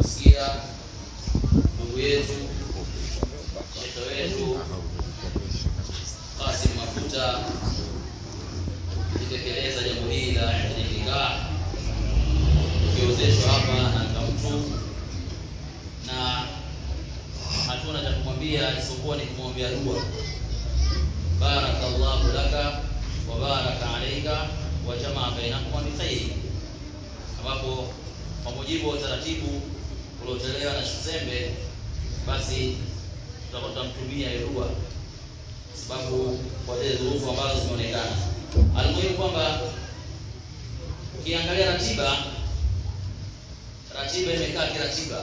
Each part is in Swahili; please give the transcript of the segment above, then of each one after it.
kumsikia ndugu yetu shekhe wetu Qasim Mafuta akitekeleza jambo hili la nikah tukiozeshwa hapa na mtu na hatuna cha kumwambia isipokuwa ni kumwombea dua barakallahu laka wa baraka alayka wa jamaa bainakuma bikhairi ambapo kwa mujibu wa utaratibu uliotolewa na Shizembe basi tutakuwa tunamtumia hiyo dua sababu kwa zile dhurufu ambazo zimeonekana almuhimu kwamba ukiangalia ratiba ratiba imekaa kiratiba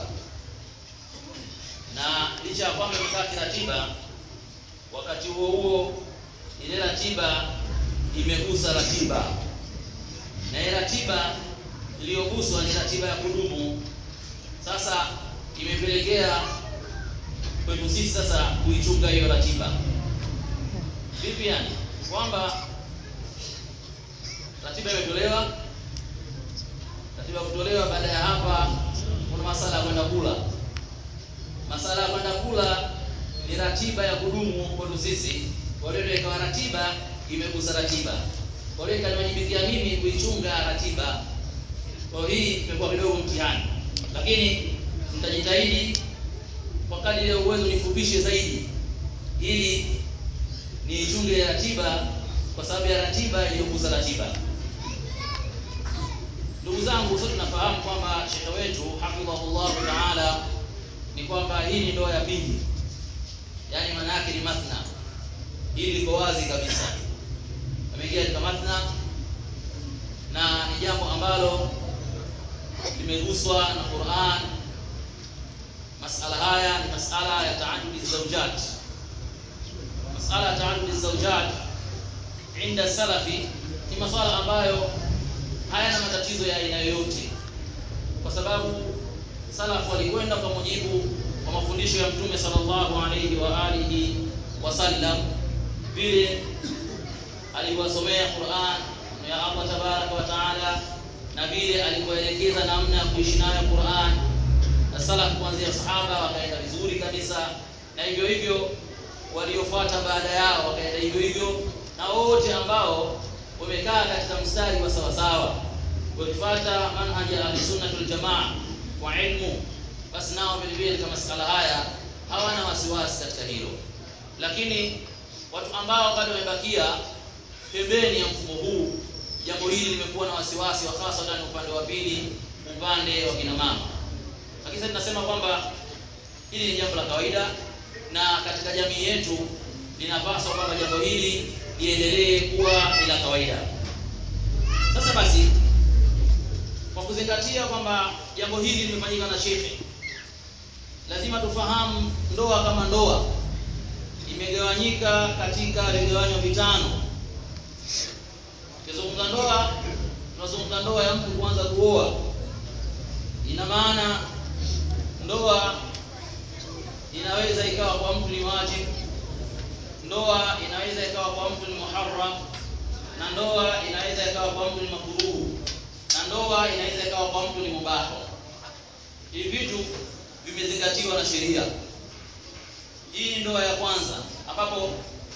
na licha ya kwamba imekaa kiratiba wakati huo huo ile ratiba imegusa ratiba na ile ratiba iliyoguswa ni ratiba ya kudumu sasa imepelekea kwetu sisi sasa kuichunga hiyo ratiba vipi yani kwamba ratiba imetolewa ratiba kutolewa baada ya hapa kuna masala ya kwenda kula masala ya kwenda kula ni ratiba ya kudumu kwetu sisi kwa hiyo ikawa ratiba imegusa ratiba kwa hiyo ikaniwajibikia mimi kuichunga ratiba kwa hii imekuwa kidogo mtihani lakini nitajitahidi kwa kadri ya uwezo nifupishe zaidi ili niichunge ratiba kwa sababu ya ratiba iliyogusa ratiba ndugu zangu sote tunafahamu kwamba shekhe wetu hafidhahullahu taala ni kwamba hii ni ndoa ya pili yaani maana yake ni mathna hili liko wazi kabisa ameingia katika mathna na ni jambo ambalo limeguswa na Qur'an masala haya ni masala ya taadudi zawjat masala ya taadudi zawjat inda salafi ni masala ambayo hayana matatizo ya aina yoyote kwa sababu salafu walikwenda kwa mujibu wa mafundisho ya mtume sallallahu alayhi wa alihi wasallam vile aliwasomea Qur'an ya Allah tabaraka wa taala na vile alivyoelekeza namna ya kuishi nayo Qur'an na salaf kuanzia sahaba wakaenda vizuri kabisa na hivyo hivyo waliofuata baada yao wakaenda hivyo hivyo na wote ambao wamekaa katika mstari wa sawasawa wakifuata manhaja ya sunnatul jamaa kwa ilmu basi nao vile vile katika masala haya hawana wasiwasi katika hilo lakini watu ambao bado wamebakia pembeni ya mfumo huu jambo hili limekuwa na wasiwasi wa hasa upande wa pili upande wa kina mama lakini sasa tunasema kwamba hili ni jambo la kawaida na katika jamii yetu linapaswa kwamba jambo hili liendelee kuwa ni la kawaida sasa basi kwa kuzingatia kwamba jambo hili limefanyika na shekhe lazima tufahamu ndoa kama ndoa imegawanyika katika vigawanyo vitano tukizungumza ndoa tunazungumza ndoa ya mtu kuanza kuoa ina maana ndoa inaweza ikawa kwa mtu ni wajib ndoa inaweza ikawa kwa mtu ni muharram na ndoa inaweza ikawa kwa mtu ni makruh na ndoa inaweza ikawa kwa mtu ni mubah hivi vitu vimezingatiwa na sheria hii ni ndoa ya kwanza ambapo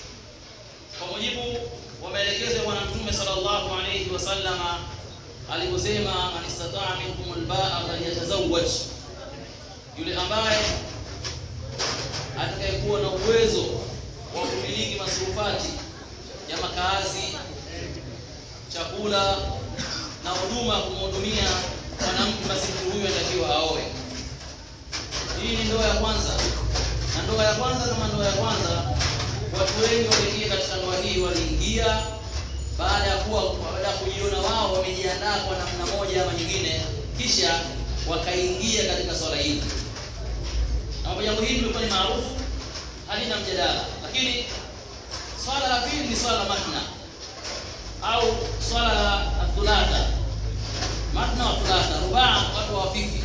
kwa mujibu wa maelekezo ya bwana mtume sallallahu alayhi wasallama aliposema man istataa minkum albaa falyatazawwaj yule ambaye atakayekuwa na uwezo wa kumiliki masurufati ya makazi chakula na huduma kumhudumia mwanamke basi mtu huyo anatakiwa aoe hii ni ndoa ya kwanza na ndoa ya kwanza kama ndoa ya kwanza watu wengi waliingia katika ndoa hii waliingia baada ya kuwa baada ya kujiona wao wamejiandaa kwa namna moja ama nyingine kisha wakaingia katika swala hili na jambo hili lilikuwa ni maarufu halina mjadala lakini swala la pili ni swala la matna au swala la thulatha matna wa thulatha rubaa watu hawafiki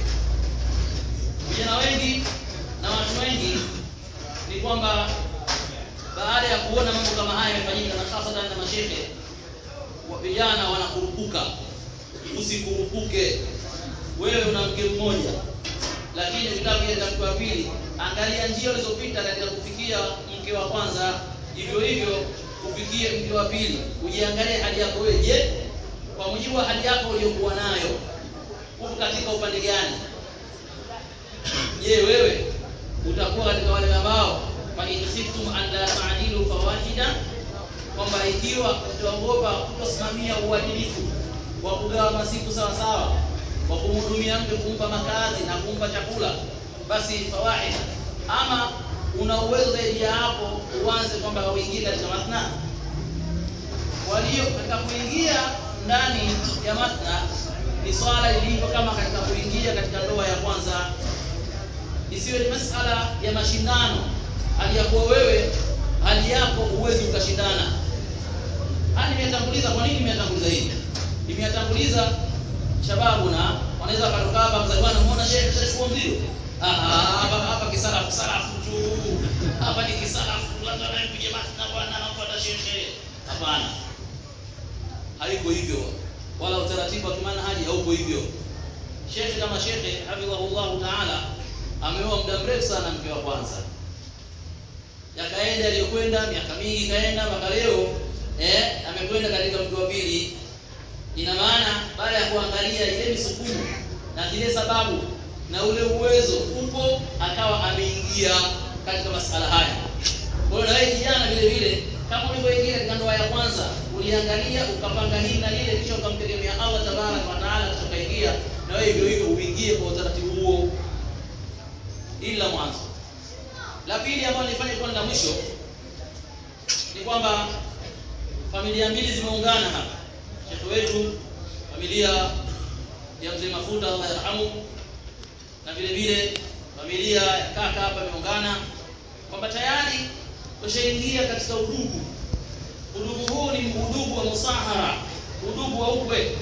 vijana wengi na watu wengi ni kwamba baada ya kuona mambo kama haya yamefanyika na hasa na mashehe vijana wanakurupuka usikurupuke wewe una mke mmoja lakini ukitaka kuja katika mke wa pili angalia njia ulizopita katika kufikia mke wa kwanza hivyo hivyo ufikie mke wa pili ujiangalie hali yako wewe je kwa mujibu wa hali yako uliyokuwa nayo uko katika upande gani je wewe utakuwa katika wale ambao fa in khiftum an la ta'dilu fawahida kwamba ikiwa utaogopa kutosimamia uadilifu wa kugawa masiku sawa sawa wa kumhudumia mtu kumpa makazi na kumpa chakula basi fawahida ama una uwezo zaidi ya hapo uanze kwamba uingie katika mathna walio katika kuingia ndani ya mathna ni swala lilivyo kama katika kuingia katika ndoa ya kwanza isiwe ni masala ya mashindano hali ya kuwa wewe hali yako uwezi ukashindana haya nimetanguliza kwa nini nimetanguliza hivi nimetanguliza shababu na wanaweza wakatoka hapa mzee bwana muona shehe shachukua mzigo hapa hapa kisalafu salafu tu hapa ni kisalafu watu wanakuja masna bwana anafuata shehe hapana haiko hivyo wala utaratibu wa kimanhaji hauko hivyo shekhe kama shekhe hafidhahullahu taala ameoa muda mrefu sana mke wa kwanza yakaenda aliyokwenda miaka mingi kaenda mpaka leo eh amekwenda katika mke wa pili ina maana baada ya kuangalia ile misukumo na zile sababu na ule uwezo upo akawa ameingia katika masala haya kwa hiyo na wewe kijana vile vile kama ulivyoingia katika ndoa ya kwanza uliangalia ukapanga hili na lile kisha ukamtegemea Allah tabaraka wa taala kisha ukaingia na wewe hivyo hivyo uingie kwa utaratibu huo ila mwanzo la pili ambalo nilifanya kwa la mwisho ni kwamba familia mbili zimeungana hapa shekhe wetu familia ya mzee mafuta Allah yarhamu na vile vile familia ya kaka hapa imeungana kwamba tayari tushaingia katika udugu udugu huu ni udugu wa musahara udugu wa ukwe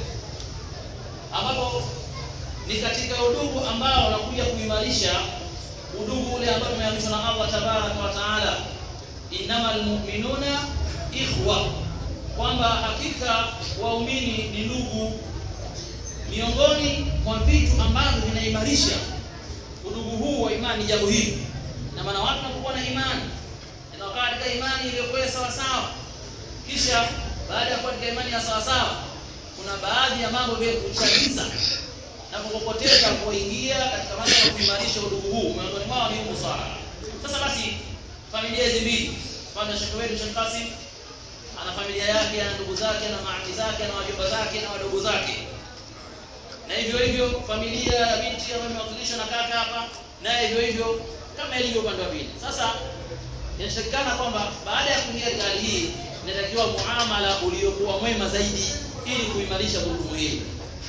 ambapo ni katika udugu ambao unakuja kuimarisha udugu ule ambao umeamrishwa na Allah tabaraka wa taala innamal mu'minuna ikhwa kwamba hakika waumini ni ndugu miongoni mwa vitu ambavyo vinaimarisha udugu huu wa imani jambo hili na maana watu wanapokuwa na imani na wakawa katika imani iliyokuwa sawa sawa kisha baada ya kuwa katika imani ya sawa sawa kuna baadhi ya mambo vya kuchagiza na kukopoteza kuingia katika mambo ya kuimarisha udugu huu miongoni mwao ni musara sasa basi familia hizi mbili mfano shekhe wetu Sheikh Kasim ana familia yake ana ndugu zake na maami zake na wajomba zake na wadogo zake na hivyo hivyo familia ya binti ambayo imewakilishwa na kaka hapa naye hivyo hivyo kama ilivyo upande wa pili sasa inatakikana kwamba baada ya kuingia katika hali hii inatakiwa muamala uliokuwa mwema zaidi ili kuimarisha gurudumu hili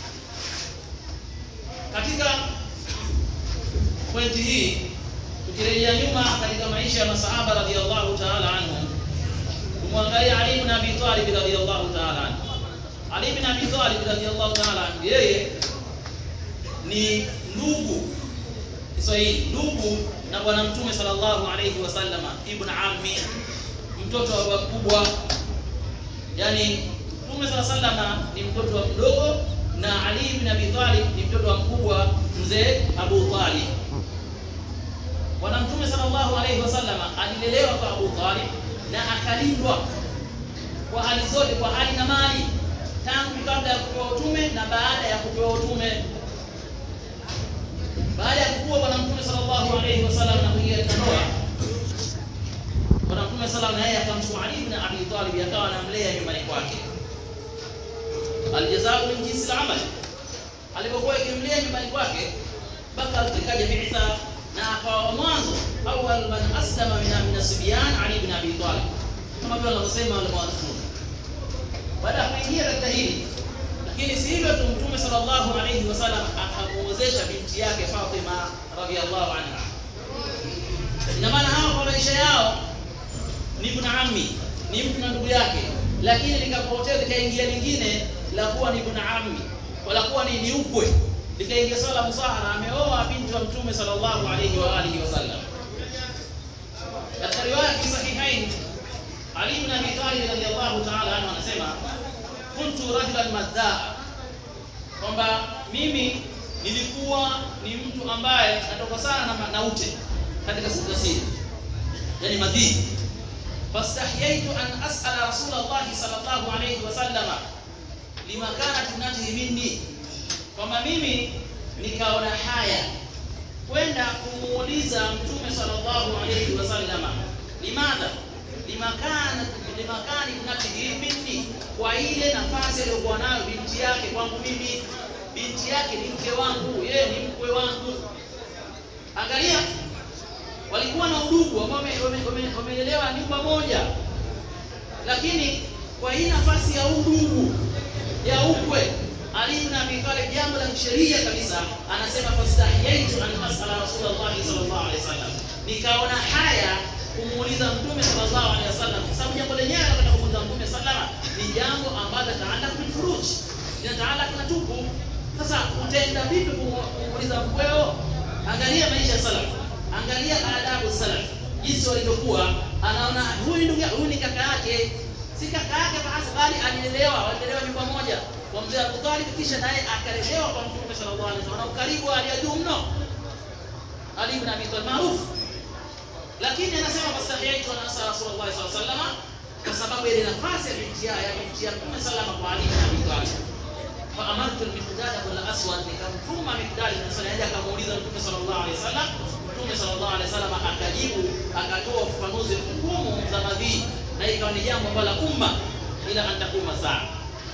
katika pointi hii tukirejea nyuma katika maisha ya masahaba radhiallahu ta'ala anhum kumwangalia Ali ibn Abi Talib radhiallahu ta'ala anhu Ali ibn Abi Talib radhiallahu ta'ala anhu yeye ni ndugu Kiswahili ndugu na bwana mtume sallallahu alayhi wasallama ibn ammi mtoto wa baba mkubwa yani mtume sallallahu alayhi wasallama ni mtoto wa mdogo na Ali ibn Abi Talib ni mtoto wa mkubwa mzee Abu Talib bwana mtume sallallahu alayhi wasallama alilelewa kwa Abu Talib na akalindwa kwa hali zote kwa hali na mali tangu kabla ya kupewa utume na baada ya kupewa utume baada ya kukua bwana mtume sallallahu alayhi wasallam na kuingia katika ndoa bwana mtume sallallahu na yeye akamchukua Ali ibn Abi Talib akawa anamlea nyumbani kwake aljazaa min jinsi al-amal alipokuwa ikimlea nyumbani kwake mpaka zikaja bi'tha na akawa mwanzo awal man aslama min min asbiyan Ali ibn Abi Talib kama vile wanavyosema wale wanafunzi baada ya kuingia katika hili lakini si hivyo tu mtume sallallahu alayhi wasallam akamuozesha binti yake Fatima radhiallahu anha ina maana hawa kwa maisha yao ni ibn ammi ni mtu na ndugu yake lakini likapotea likaingia lingine la kuwa ni ibn ammi wala kuwa ni ni ukwe likaingia swala musahara ameoa binti wa mtume sallallahu alayhi wa alihi wasallam katika riwaya fi sahihain Ali ibn Abi Talib radhiallahu ta'ala anhu anasema kuntu rajulan madhaa kwamba mimi nilikuwa ni mtu ambaye natoka sana na, na ute katika siku za siri yani madhi fastahyaitu an as'ala rasulullah sallallahu alayhi wasallama lima kanat ibnatihi minni kwamba mimi nikaona haya kwenda kumuuliza mtume sallallahu alayhi wasallama limadha limakana limakani ibnatihi minni kwa ile nafasi aliyokuwa nayo binti yake kwangu mimi binti yake ni mke wangu yeye ni mkwe wangu angalia walikuwa na udugu ambao wamelelewa nyumba moja lakini kwa hii nafasi ya udugu ya ukwe Ali ibn Abi Talib jambo la kisheria kabisa anasema fastahiyaitu an asala Rasulullah sallallahu alaihi wasallam nikaona haya kumuuliza mtume sallallahu alaihi wasallam kwa sababu jambo lenyewe anataka kumuuliza mtume sallama ni jambo ambalo taala bil furuj linataala na tupu sasa utaenda vipi kumuuliza mkweo angalia maisha ya salaf angalia adabu salaf jinsi walivyokuwa anaona huyu ndugu huyu ni kaka yake si kaka yake bali alielewa walielewa nyumba moja kwa mzee Abu Talib kisha naye akalelewa kwa mtume sallallahu alaihi wasallam na ukaribu aliyajuu mno Ali ibn Abi Talib maarufu lakini anasema fastahiyaitu an asala Rasulullah sallallahu alaihi wasallam kwa sababu ile nafasi ya binti ya binti ya Mtume salama kwa Ali ibn Abi Talib fa amartu al-miqdad ibn al-aswad nikamtuma miqdad ibn al-aswad aje akamuuliza Mtume sallallahu alaihi wasallam Mtume sallallahu alaihi wasallam akajibu akatoa ufafanuzi hukumu za madhi na ikawa ni jambo ambalo umma ila antakuma saa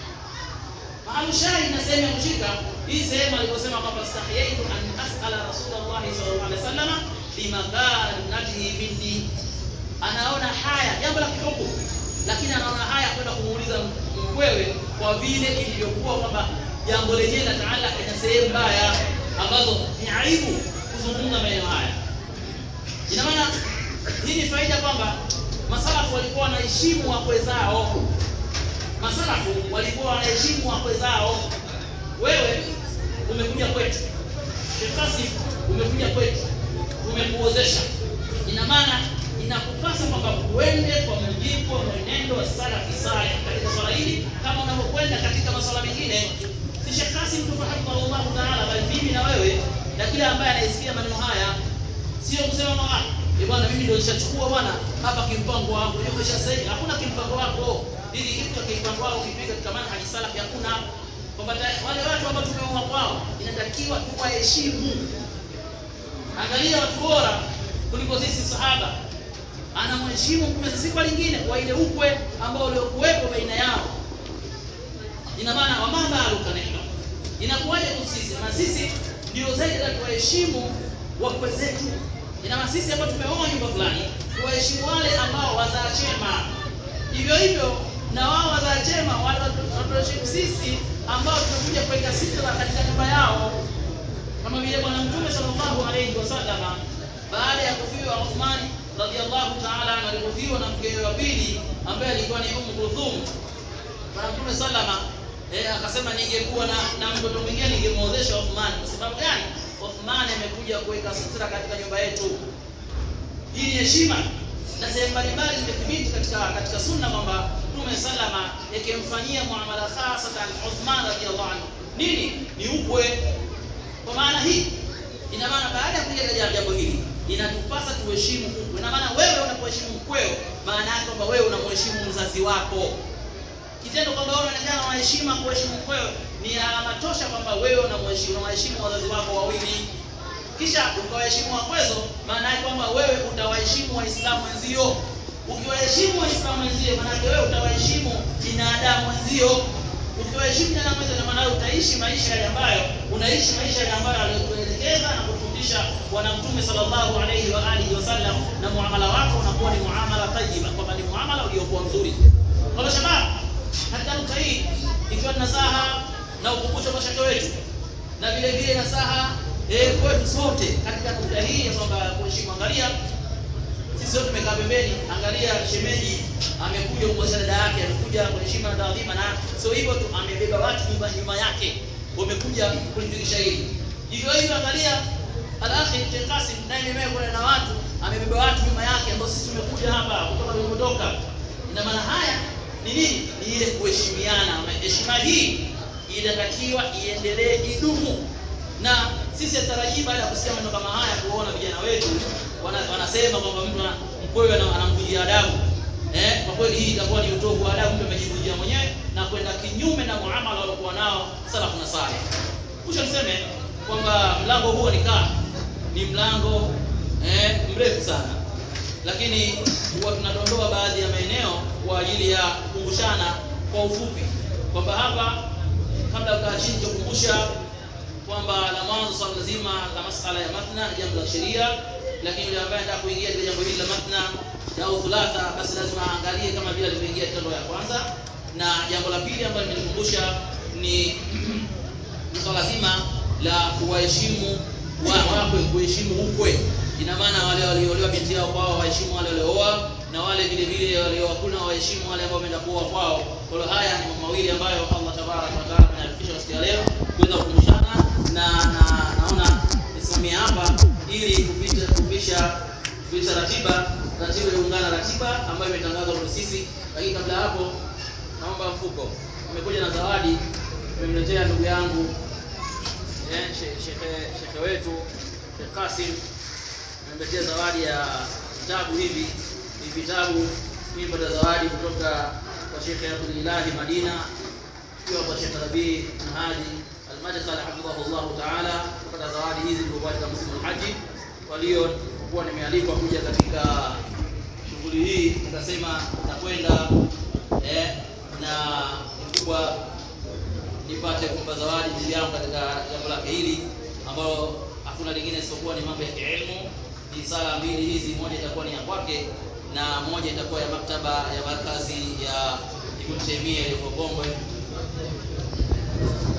Mahali shahid na sehemu ya kushika hii sehemu aliposema kwamba stahiyaitu an as'ala Rasulullah sallallahu alaihi wasallam limakanatihi minni anaona haya jambo la kihukumu lakini anaona haya kwenda kumuuliza mkwewe kwa vile ilivyokuwa kwamba jambo lenyewe la taala ina sehemu mbaya ambazo ni aibu kuzungumza maeneo haya ina maana hii ni faida kwamba masalafu walikuwa wanaheshimu wakwe zao masalafu walikuwa wanaheshimu wakwe zao wewe umekuja kwetu shekasi umekuja kwetu tumekuozesha ina maana inakupasa kwamba uende kwa mujibu wa mwenendo wa salafi saleh katika swala hili kama unavyokwenda katika masuala mengine si Sheikh Kasim tu rahimahullah taala bali mimi na wewe na kila ambaye anaisikia maneno haya sio kusema mama eh bwana mimi ndio nishachukua bwana hapa kimpango wangu hiyo kisha sasa hivi hakuna kimpango wako ili kitu kimpango wako kipiga katika manhaji salafi hakuna kwamba wale watu ambao tumeoa kwao inatakiwa tuwaheshimu angalia watu bora kuliko sisi sahaba anamheshimu mtume si kwa lingine kwa ile ukwe ambao uliokuwepo baina yao ina maana wa mama alukaneka inakuwaje kwa sisi na sisi ndio zaidi la tuwaheshimu wakwe zetu ina maana sisi ambao tumeoa nyumba fulani tuwaheshimu wale ambao wazaa chema hivyo hivyo na wao wazaa chema wale watuheshimu sisi ambao tumekuja kuweka sitra katika nyumba yao kama vile bwana mtume sallallahu alayhi wasallam baada ya kufiwa Uthman radhiallahu ta'ala anhu alipofiwa na mkewe wa pili ambaye alikuwa ni Umm Kulthum bwana mtume sallama eh, akasema ningekuwa na, na mtoto mwingine ningemuozesha Uthman kwa sababu gani Uthman amekuja kuweka sutra katika nyumba yetu hii ni heshima na sehemu mbalimbali zimethibiti katika katika sunna kwamba mtume sallama yakimfanyia muamala khasatan Uthman radhiallahu anhu nini ni ukwe kwa maana hii ina maana baada ya kuja jambo hili inatupasa tuheshimu ukwe ina maana wewe unapoheshimu mkweo maana yake kwamba wewe unamheshimu mzazi wako kitendo kwamba wewe unaonekana unaheshima kuheshimu mkweo ni alama tosha kwamba wewe unamheshimu unawaheshimu wazazi wako wawili kisha ukawaheshimu wakwezo maana yake kwamba wewe utawaheshimu waislamu wenzio ukiwaheshimu waislamu wenzio maana yake wewe utawaheshimu binadamu wenzio ukiwaheshimu binadamu wenzio maana utaishi maisha yale ambayo unaishi maisha yale ambayo aliyotuelekeza na kutufundisha bwana mtume sallallahu alayhi wa alihi wasallam na muamala wako unakuwa ni muamala tayyiba kwamba ni muamala uliokuwa mzuri kwa hiyo shabab katika nukta hii ikiwa ni nasaha na ukumbusho kwa shaka wetu na vile vile nasaha eh, kwetu sote katika nukta hii ya kwamba kuheshimu angalia sisi wote tumekaa pembeni angalia shemeji amekuja kumwezesha dada yake amekuja kwa heshima na taadhima na sio hivyo tu amebeba watu nyuma nyuma yake wamekuja kulifikisha hili hivyo hivyo angalia alakhi Sheikh Qasim naye mimi kuna na watu amebeba watu nyuma yake ambao sisi tumekuja hapa kutoka tulipotoka ina maana haya ni nini ni ile kuheshimiana heshima hii inatakiwa iendelee idumu na sisi hatarajii baada ya kusikia maneno kama haya kuona vijana wetu wana, wanasema kwamba mtu ana- mkwewe ana- anamvunjia adabu eh, kwa kweli hii itakuwa ni utovu wa adabu mtu amejivunjia mwenyewe na kwenda kinyume na muamala waliokuwa nao salafu na saleh Kisha niseme kwamba mlango huu wa nikah ni mlango eh, mrefu sana, lakini huwa tunadondoa baadhi ya maeneo kwa ajili ya kukumbushana kwa ufupi kwamba hapa kabla ya kukaa chini kukumbusha kwamba la mwanzo swala zima la masala ya mathna ni jambo la sheria, lakini yule ambaye anataka kuingia katika jambo hili la mathna au thulatha, basi lazima aangalie kama vile alivyoingia tendo ya kwanza. Na jambo la pili ambalo nimelikumbusha ni ni swala zima la kuwaheshimu wa- wakwe, kuheshimu ukwe. Ina maana wale walioolewa binti yao kwao waheshimu wale waliooa, na wale vile vile waliowakuna waheshimu wale ambao wameenda kuoa kwao. Kwa hiyo haya ni mambo mawili ambayo Allah tabaraka wa taala amenifikisha siku ya leo kuweza kukumbushana, na na naona nisimamie hapa ili kupisha kupisha kupisha ratiba ratiba iliungana ratiba ambayo imetangazwa kwa sisi, lakini kabla ya hapo naomba mfuko. Nimekuja na zawadi, nimemletea ndugu yangu eh, she- shekhe shekhe wetu Sheikh Kasim amemletea zawadi ya vitabu hivi. Ni vitabu nimepata zawadi kutoka kwa Sheikh Abdulilahi Madina, pia kwa Sheikh Rabii Nahadi Almadkhal hafidhahullahu taala, kupata zawadi hizi zilizokuwa katika msimu wa Haji. Kwa hiyo kuwa nimealikwa kuja katika shughuli hii, nikasema nakwenda eh, na kubwa nipate kumpa zawadi ndugu yangu katika jambo lake hili ambalo hakuna lingine isipokuwa ni mambo ya kielimu. Ni sala mbili hizi, moja itakuwa ni ya kwake na moja itakuwa ya maktaba ya markazi ya Ibn Taymiyyah iliyoko Gongwe.